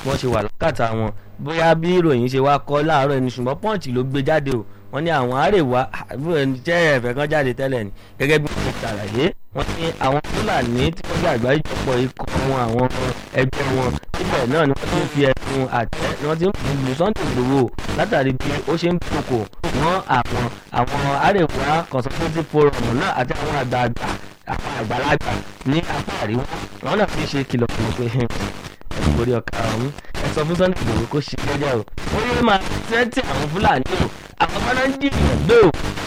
wọ́n ṣe wà lákàtà wọn bóyá bí ìròyìn ṣe wá kọ́ láàárọ̀ ẹni ṣùgbọ́n pọ́ǹchì ló gbé jáde o wọ́n ní àwọn àrèwá jẹ́ ẹ̀fẹ̀ kan jáde tẹ́lẹ̀ ni gẹ́gẹ́ bí wọ́n ti ṣàlàyé wọ́n ní àwọn fúlàní tí wọ́n jẹ́ àgbáríjọpọ̀ ikọ̀ wọn àwọn ẹgbẹ́ wọn síbẹ̀ náà ni wọ́n ti ń fi ẹ̀sùn àtẹ ni wọ́n ti ń fi lu Sunday Igboho látàrí bí ó ṣe ń dúnkò mọ́ àwọn àwọn àrèwá consultative forum náà àti àwọn àgbààgbà àwọn àgbàlagbà ní apá àríwá àwọn náà fi ṣe kìlọ̀kìlọ̀ pé ẹ̀sùn ọ̀ka ọ̀hún ẹ sọ fún Sunday Igboho kó ṣe jẹ́jẹ́ o ó yẹ máa tẹ́tí àwọn fúlàní o àwọn fúlàní jìnnà gbé o